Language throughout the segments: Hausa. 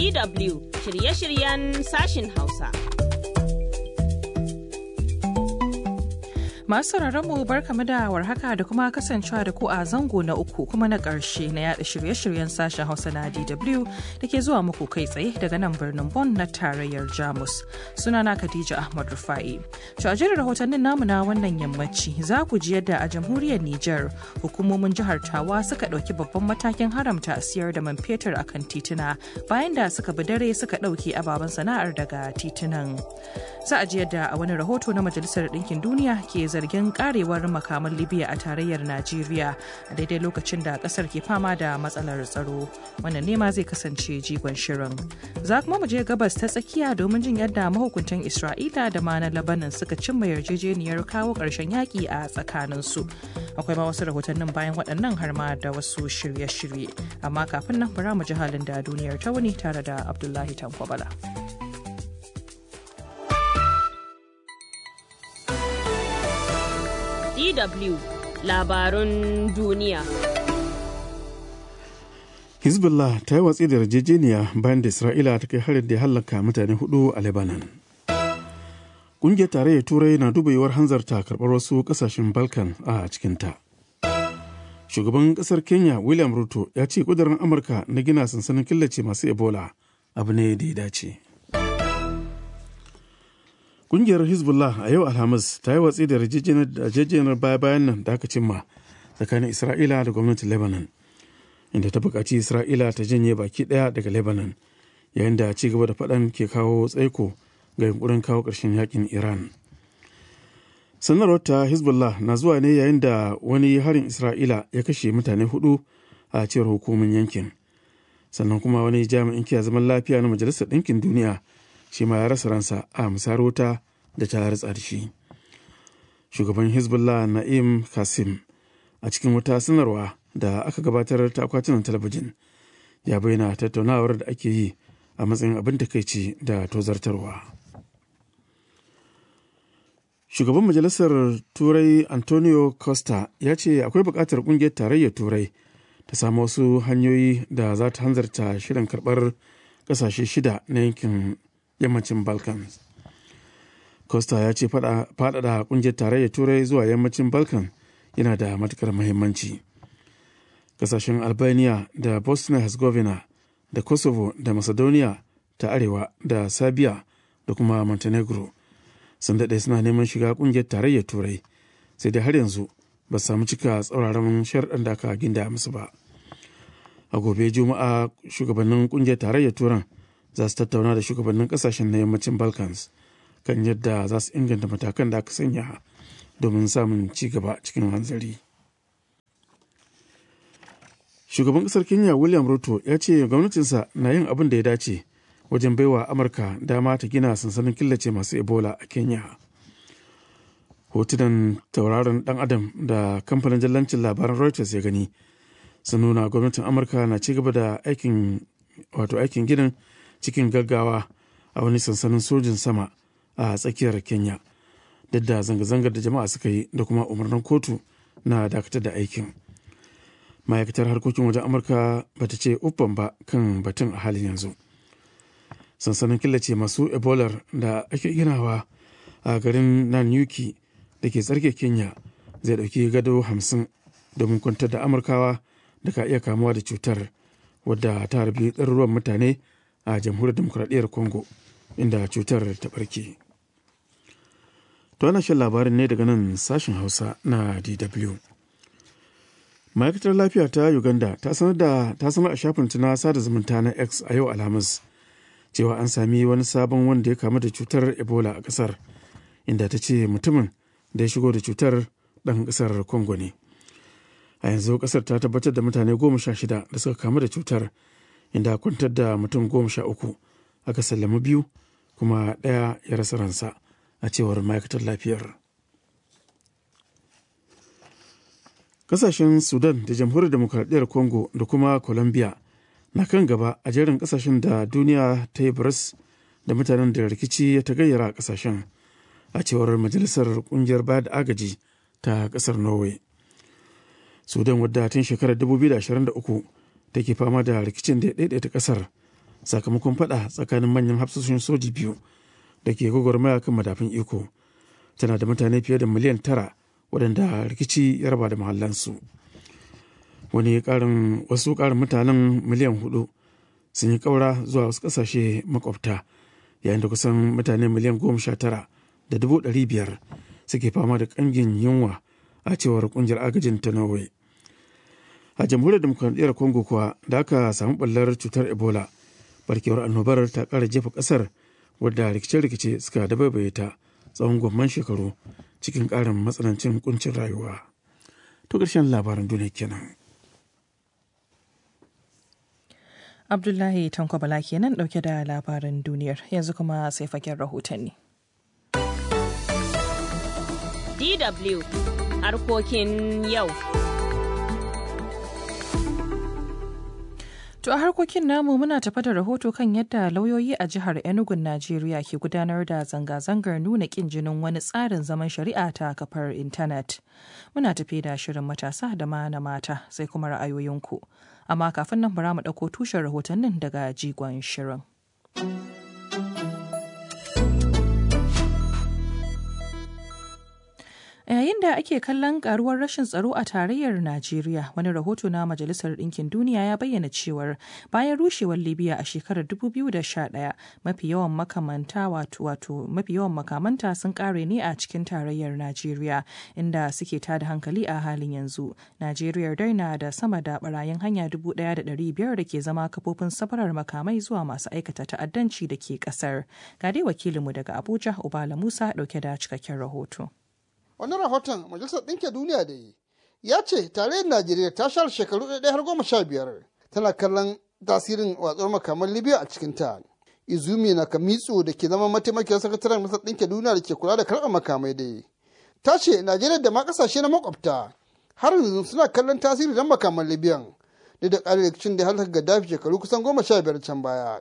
DW shirye-shiryen sashin Hausa. Masu mu barkamu da warhaka da kuma kasancewa da ku a zango na uku kuma na ƙarshe na yada shirye-shiryen sashen Hausa na DW da ke zuwa muku kai tsaye daga nan birnin Bonn na tarayyar Jamus. Sunana Khadija Ahmad Rufa'i. To a jerin rahotannin namu na wannan yammaci za ku ji yadda a jamhuriyar Nijar hukumomin jihar Tawa suka ɗauki babban matakin haramta siyar da man fetur a kan tituna bayan da suka bi dare suka ɗauki ababen sana'ar daga titunan. Za a ji yadda a wani rahoto na Majalisar Ɗinkin Duniya ke zargin karewar makaman libya a tarayyar najeriya a daidai lokacin da kasar ke fama da matsalar tsaro wannan nema zai kasance jigon shirin za kuma mu je gabas ta tsakiya domin jin yadda mahukuntan isra'ila da ma na labanin suka cimma yarjejeniyar kawo ƙarshen yaƙi a tsakaninsu akwai ma wasu rahotannin bayan waɗannan har ma da wasu shirye-shirye amma kafin nan bara mu ji halin da duniyar ta wuni tare da abdullahi tankwabala. DW labarun duniya. Hezbollah ta yi watsi da yarjejeniya bayan da Isra'ila ta kai harin da ya hallaka mutane hudu a Lebanon. Ƙungiyar tarayyar Turai na duba yiwuwar hanzarta karɓar wasu ƙasashen Balkan a cikinta. Shugaban ƙasar Kenya William Ruto ya ce ƙudurin Amurka na gina sansanin killace masu Ebola abu ne da ya dace. Kungiyar Hezbollah a yau Alhamis ta yi watsi da yarjejeniyar baya-bayan nan da aka cimma tsakanin Isra'ila da gwamnatin Lebanon, inda ta buƙaci Isra'ila ta janye baki ɗaya daga Lebanon, yayin da ci gaba da faɗan ke kawo tsaiko ga yunkurin kawo ƙarshen yakin Iran. Sanarwar ta Hezbollah na zuwa ne yayin da wani harin Isra'ila ya kashe mutane hudu a cewar hukumin yankin. Sannan kuma wani jami'in kiyaye zaman lafiya na Majalisar Ɗinkin Duniya shi ma ya rasa ransa a musarauta da ta ratsa da shi shugaban hezbollah na'im kasim a cikin wata sanarwa da aka gabatar ta akwatunan talabijin ya bayyana tattaunawar da ake yi a matsayin abin takaici da tozartarwa shugaban majalisar turai antonio costa ya ce akwai buƙatar ƙungiyar tarayyar turai ta samu wasu hanyoyi da za ta hanzarta shirin karɓar ƙasashe shida na yankin yammacin balkans costa ya ce faɗaɗa ƙungiyar tarayyar turai zuwa yammacin balkan yana da matukar muhimmanci ƙasashen albania da bosnia herzegovina da kosovo da macedonia ta arewa da serbia da kuma montenegro sun daɗe suna neman shiga ƙungiyar tarayyar turai sai dai har yanzu ba su samu cika tsauraran sharɗan da aka ginda musu ba a gobe juma'a shugabannin ƙungiyar tarayyar turan za su tattauna da shugabannin kasashen na yammacin balkans kan yadda za su inganta matakan da aka sanya domin samun ci gaba cikin hanzari shugaban kasar kenya william ruto ya ce gwamnatinsa na yin abin da ya dace wajen baiwa amurka dama ta gina sansanin killace masu ebola a kenya hotunan tauraron dan adam da kamfanin jallancin labaran reuters ya gani sun nuna gwamnatin amurka na ci gaba da aikin wato aikin ginin cikin gaggawa a wani sansanin sojin sama a tsakiyar kenya duk da zanga-zangar da jama'a suka yi da kuma umarnin kotu na dakatar da aikin ma'aikatar harkokin wajen amurka ba ta ce uffan ba kan batun a halin yanzu sansanin killace masu ebola da ake ginawa a garin nanyuki da ke tsarke kenya zai ɗauki gado hamsin domin kwantar da amurkawa da ka iya kamuwa da cutar wadda ta harbi ɗaruruwan mutane a jamhuriyar demokuraɗiyyar congo inda cutar ta ɓarke to ana shan labarin ne daga nan sashen hausa na dw ma'aikatar lafiya ta uganda ta sanar da ta sanar a shafin na sada zumunta na x a yau alhamis cewa an sami wani sabon wanda ya kamu da cutar ebola a ƙasar inda ta ce mutumin da ya shigo da cutar ɗan ƙasar congo ne a yanzu ƙasar ta tabbatar da mutane goma sha shida da suka kamu da cutar inda kwantar da mutum goma sha uku aka sallami biyu kuma ɗaya ya rasa ransa a cewar ma'aikatar lafiyar kasashen sudan da jamhuriyar demokradiyyar congo da kuma colombia na kan gaba a jerin kasashen da duniya ta yi baras da mutanen da rikici ya ta gayyara a kasashen a cewar majalisar kungiyar bayar da agaji ta kasar norway sudan wadda tun shekarar 2023 take fama da rikicin da ya daidaita kasar sakamakon fada tsakanin manyan hafsoshin soji biyu da ke gwagwarmaya kan madafin iko tana da mutane fiye da miliyan tara waɗanda rikici ya raba da mahallansu wani ƙarin wasu ƙarin mutanen miliyan hudu sun yi ƙaura zuwa wasu ƙasashe makwabta yayin da kusan mutane miliyan goma sha tara da dubu ɗari biyar suke fama da ƙangin yunwa a cewar ƙungiyar agajin ta norway a jamhuriyar demokuraɗiyyar congo kuwa da aka samu ɓallar cutar ebola barkewar annobar ta ƙara jefa ƙasar wadda rikice-rikice suka dabaibaye ta tsawon gwamman shekaru cikin ƙarin matsanancin kuncin rayuwa to ƙarshen labaran duniya kenan Abdullahi Tanko Bala kenan ɗauke da labaran duniyar yanzu kuma sai fagen rahotanni. DW harkokin yau. To a harkokin namu muna tafa da rahoto kan yadda lauyoyi a jihar Enugu Najeriya ke gudanar da zanga-zangar nuna kin jinin wani tsarin zaman shari'a ta kafar intanet. Muna tafi da shirin matasa da ma na mata sai kuma ra'ayoyinku. Amma kafin nan bara mu ɗauko tushen rahotannin daga jigon shirin. yayin da ake kallon karuwar rashin tsaro a tarayyar najeriya wani rahoto na majalisar ɗinkin duniya ya bayyana cewar bayan rushewar libya a shekarar 2011 mafi yawan makamanta wato wato mafi yawan makamanta sun kare ne a cikin tarayyar najeriya inda suke tada hankali a halin yanzu najeriya dai na da sama da barayin hanya 1,500 da ke zama kafofin safarar makamai zuwa masu aikata ta'addanci da ke kasar ga dai wakilinmu daga abuja ubala musa dauke da cikakken rahoto wani rahoton majalisar ɗinke duniya da yi ya ce tarayyar najeriya ta share shekaru ɗaya har goma sha biyar tana kallon tasirin watsuwar makaman libya a cikinta izumi na kamitsu da ke zama mataimakiyar sakataren majalisar ɗinke duniya da ke kula da karɓar makamai dai ta ce najeriya da ma ƙasashe na makwabta har yanzu suna kallon tasiri don makaman libyan duk da ƙarin rikicin da halaka gaddafi shekaru kusan goma sha biyar can baya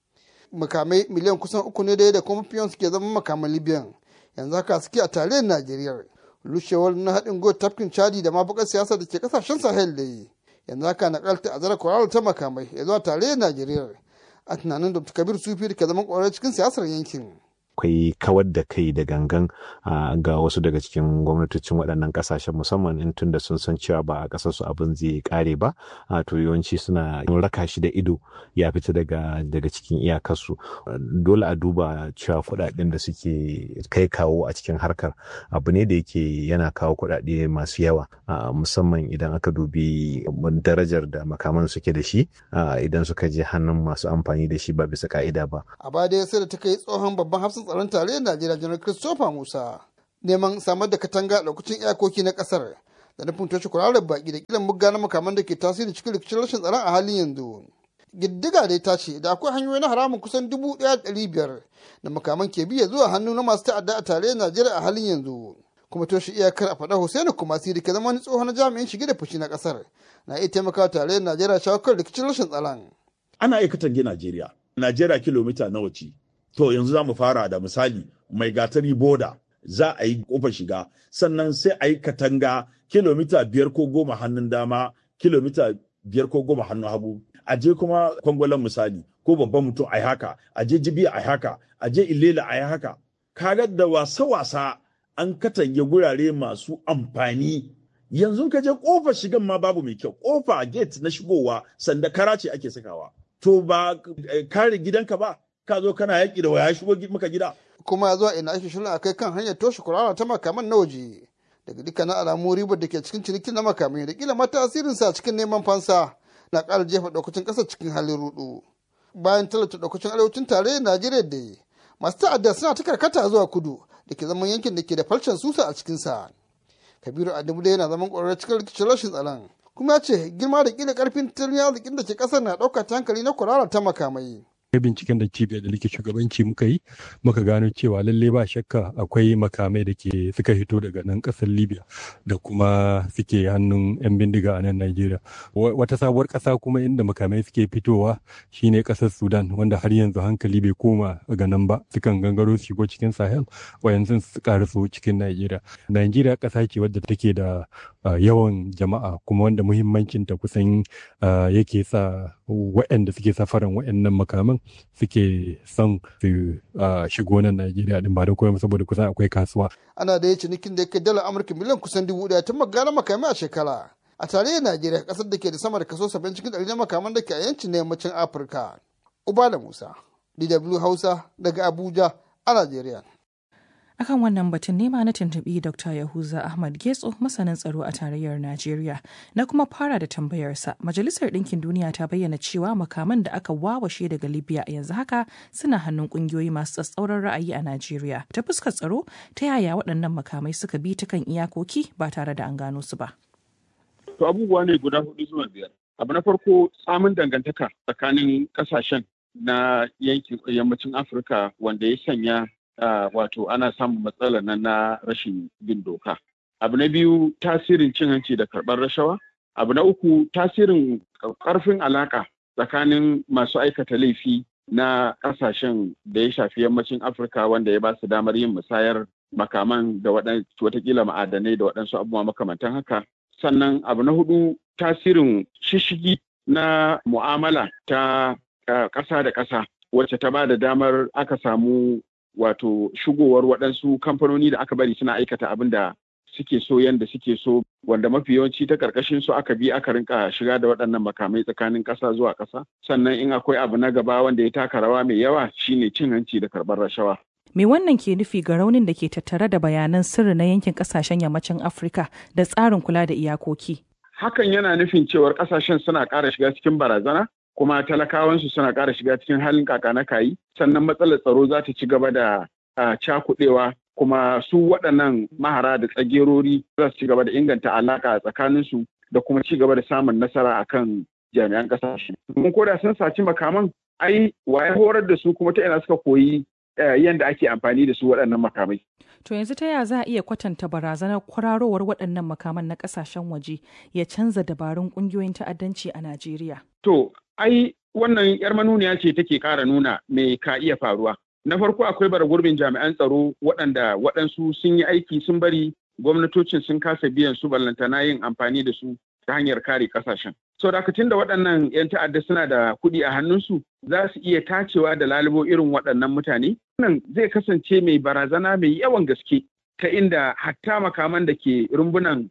makamai miliyan kusan uku ne da kuma fiyon suke zama makaman libyan yanzu haka suke a tarayyar najeriya rushewar na haɗin go tafkin chadi da mafakar siyasa da ke kasashen sahel da yi yanzu haka na kalta a zara kwarar ta makamai ya zuwa tarayyar najeriya a tunanin dr kabir sufi da ke zaman kwarar cikin siyasar yankin akwai kawar da kai da gangan ga wasu daga cikin gwamnatocin waɗannan ƙasashen musamman in tun da sun san cewa ba a ƙasar su abin zai ƙare ba to yawanci suna raka shi da ido ya fita daga daga cikin iyakarsu dole a duba cewa kuɗaɗen da suke kai kawo a cikin harkar abu ne da yake yana kawo kuɗaɗe masu yawa musamman idan aka dubi darajar da makaman suke da shi idan suka je hannun masu amfani da shi ba bisa ka'ida ba a baya dai sai da ta kai tsohon babban hafsan tsaron tarayyar Najeriya Janar Christopher Musa neman samar da katanga lokacin iyakoki na kasar da nufin toshe kurarar baki da kilan mugga na makaman da ke tasiri cikin rikicin rashin tsaron a halin yanzu. Giddiga dai ta ce da akwai hanyoyi na haramun kusan dubu ɗaya ɗari biyar da makaman ke biya zuwa hannu na masu ta'adda a tarayyar Najeriya a halin yanzu. Kuma toshe iyakar a faɗa Hussaini Kumasi da ke zama wani tsohon jami'in shige da fushi na ƙasar na iya taimakawa tarayyar Najeriya shawo kan rikicin rashin tsaron. Ana iya katange Najeriya. Najeriya kilomita nawa ce? To yanzu za mu fara da misali mai gatari boda za a yi kofar shiga sannan sai a yi katanga kilomita biyar ko goma hannun dama kilomita biyar ko goma hannun hagu a je kuma kwangwalan misali ko babban mutum a yi haka a je jibiya a yi haka a je ilela a yi haka kaga da wasa-wasa an katange gurare masu amfani yanzu ka je kofar shigan ma babu mai kyau kofa gate na shigowa sanda kara ce ake sakawa to ba kare gidanka ba ka zo kana yaƙi da waya shigo maka gida. Kuma zuwa ina ake shirin a kai kan hanyar toshe kurara ta makaman na waje. Daga dukkanin alamu ribar da ke cikin cinikin na makamai da kila ma tasirinsa cikin neman fansa na ƙara jefa ɗaukacin ƙasa cikin halin rudu. Bayan talata ɗaukacin arewacin tarayyar Najeriya da yi, masu ta'adda suna ta karkata zuwa kudu da ke zaman yankin da ke da falcen susa a cikinsa. Kabiru Adamu da yana zaman ƙwararren cikin rikicin rashin tsaron. Kuma ya ce girma da kila ƙarfin tattalin arzikin da ke ƙasar na ɗauka ta hankali na kurara ta makamai. binciken da cibiyar da like shugabanci muka yi muka gano cewa lalle ba shakka akwai makamai da ke suka hito daga nan kasar libya da kuma suke hannun 'yan bindiga a nan nigeria wata sabuwar kasa kuma inda makamai suke fitowa shine kasar sudan wanda har yanzu hankali bai koma ga nan ba sukan gangaro su shigo cikin sahel wayanzu su karasu cikin nigeria nigeria kasa ce wadda take da yawan jama'a kuma wanda muhimmancinta kusan yake sa waɗanda suke safaran waɗannan makaman suke son su shigo nan Najeriya din ba da koyon saboda kusan akwai kasuwa. Ana da ya cinikin da ya kai dala Amurka miliyan kusan dubu ɗaya tun magana makamai a shekara. A tarayyar Najeriya kasar da ke da sama da kaso saba'in cikin ɗari na makaman da ke a yancin na yammacin Afirka. Ubala Musa, DW Hausa daga Abuja a Najeriya. akan wannan batun nema na tuntuɓi dr yahuza ahmad getso masanin tsaro a tarayyar najeriya na kuma fara da tambayarsa majalisar ɗinkin duniya ta bayyana cewa makaman da aka wawashe daga libya yanzu haka suna hannun ƙungiyoyi masu tsatsauran ra'ayi a najeriya ta fuskar tsaro ta yaya waɗannan makamai suka bi ta kan iyakoki ba tare da an gano su ba to abubuwa ne guda hudu zuwa biyar abu na farko samun dangantaka tsakanin kasashen na yankin yammacin afirka wanda ya sanya Uh, wato ana samun matsalar nan na rashin bin doka. Abu na biyu tasirin cin hanci da karɓar rashawa. Abu na uku tasirin ƙarfin alaƙa tsakanin masu aikata laifi na ƙasashen da ya shafi yammacin Afirka wanda ya ba su damar yin musayar makaman da watakila ma'adanai da waɗansu abubuwa makamantan haka. Sannan abu na hudu tasirin shishigi na mu'amala ta ƙasa da ƙasa wacce ta ba da damar aka samu wato shigowar waɗansu kamfanoni da aka bari suna aikata abin da suke so yanda suke so wanda mafi yawanci ta ƙarƙashin su aka bi aka rinka shiga da waɗannan makamai tsakanin ƙasa zuwa ƙasa sannan in akwai abu na gaba wanda ya taka rawa mai yawa shine cin hanci da karɓar rashawa Me wannan ke nufi ga raunin da ke tattare da bayanan sirri na yankin kasashen yammacin Afirka da tsarin kula da iyakoki? Hakan yana nufin cewar kasashen suna ƙara shiga cikin barazana kuma talakawansu suna ƙara shiga cikin halin kaka na kayi sannan matsalar tsaro za ta ci gaba da cakuɗewa kuma su waɗannan mahara da tsagerori za su ci gaba da inganta alaƙa tsakaninsu da kuma ci gaba da samun nasara akan jami'an ƙasashe. Mun koda sun saci makaman ai waye horar da su kuma ta ina suka koyi yadda ake amfani da su waɗannan makamai. To yanzu ta ya za a iya kwatanta barazanar kwararowar waɗannan makaman na ƙasashen waje ya canza dabarun ƙungiyoyin ta'addanci a Najeriya? To, ai wannan yar manuniya ce take ƙara nuna me ka iya faruwa. Na farko akwai bara gurbin jami'an tsaro waɗanda waɗansu sun yi aiki sun bari gwamnatocin sun kasa biyan su ballantana yin amfani da su ta hanyar kare ƙasashen. So da da waɗannan 'yan ta'adda suna da kuɗi a hannunsu za su iya tacewa da lalubo irin waɗannan mutane. Wannan zai kasance mai barazana mai yawan gaske ta inda hatta makaman da ke rumbunan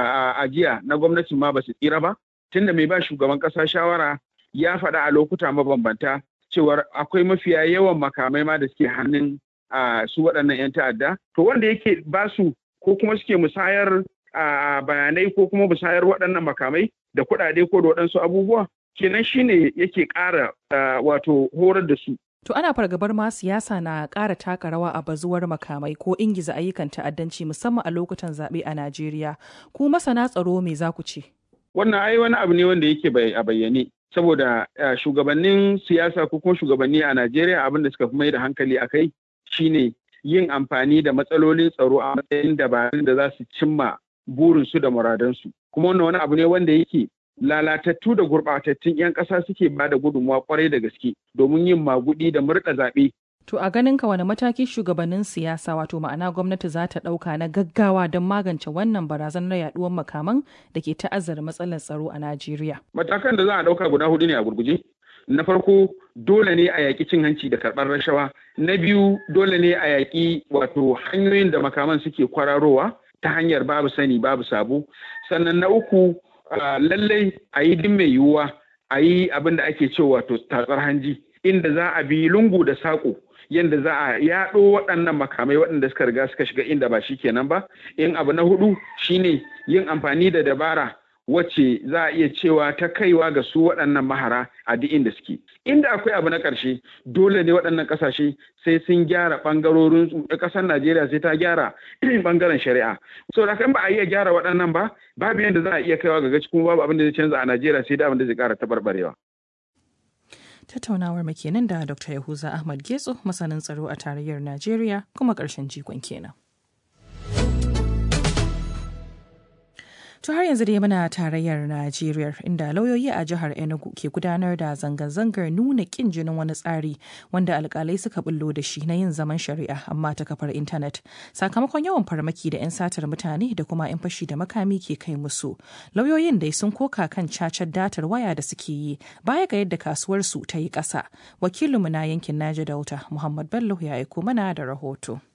ajiya na gwamnatin ma ba su tsira ba. Tunda mai ba shugaban ƙasa shawara ya faɗa a lokuta mabambanta cewar akwai mafiya yawan makamai ma da suke hannun su waɗannan 'yan ta'adda. To wanda yake ba su ko kuma suke musayar bayanai ko kuma musayar waɗannan makamai da kuɗaɗe ko da waɗansu abubuwa kenan shine yake ƙara wato horar da su. To ana fargabar ma siyasa na ƙara taka rawa a bazuwar makamai ko ingiza ayyukan ta'addanci musamman a lokutan zaɓe a Najeriya. Ku masana tsaro me za ku ce? Wannan ai wani abu ne wanda yake a bayyane. Saboda shugabannin siyasa ko kuma shugabanni a Najeriya abin da suka fi mai da hankali a kai shine yin amfani da matsalolin tsaro a matsayin dabarun da za su cimma burinsu da muradansu. Kuma wannan wani abu ne wanda yake lalatattu da gurɓatattun 'yan ƙasa suke ba da gudunmawa kwarai da gaske domin yin magudi da murɗa zaɓe. To a ganin ka wani mataki shugabannin siyasa wato ma'ana gwamnati za ta ɗauka na gaggawa don magance wannan barazanar yaɗuwar makaman da ke ta'azzara matsalar tsaro a Najeriya. Matakan da za a ɗauka guda hudu ne a gurguje. Na farko dole ne a yaƙi cin hanci da karɓar rashawa. Na biyu dole ne a yaƙi wato hanyoyin da makaman suke kwararowa ta hanyar babu sani babu sabo. Sannan na uku lallai a yi din mai yiwuwa a yi abin da ake cewa wato tatsar hanji inda za a bi lungu da saƙo yadda za a yaɗo waɗannan makamai waɗanda suka riga suka shiga inda ba shi kenan ba in abu na hudu shine yin amfani da dabara wacce za a iya cewa ta kaiwa ga su waɗannan mahara a duk inda suke inda akwai abu na ƙarshe dole ne waɗannan ƙasashe sai sun gyara ɓangarorin ƙasar najeriya sai ta gyara ɓangaren shari'a so da kan ba a iya gyara waɗannan ba babu yadda za a iya kaiwa ga gaci kuma babu abin da zai canza a najeriya sai da abin da zai ƙara taɓarɓarewa tattaunawar kenan da dr yahuza ahmad getso masanin tsaro a tarayyar najeriya kuma ƙarshen jikon kenan To har yanzu dai muna tarayyar Najeriya inda lauyoyi a jihar Enugu ke gudanar da zanga-zangar nuna kin jinin wani tsari wanda alkalai suka bullo da shi na yin zaman shari'a amma ta kafar intanet sakamakon yawan farmaki da 'yan satar mutane da kuma 'yan fashi da makami ke kai musu. Lauyoyin dai sun koka kan cacar datar waya da suke yi baya ga yadda kasuwar su ta yi ƙasa. Wakilinmu na yankin Naja Dauta Muhammad Bello ya aiko mana da rahoto.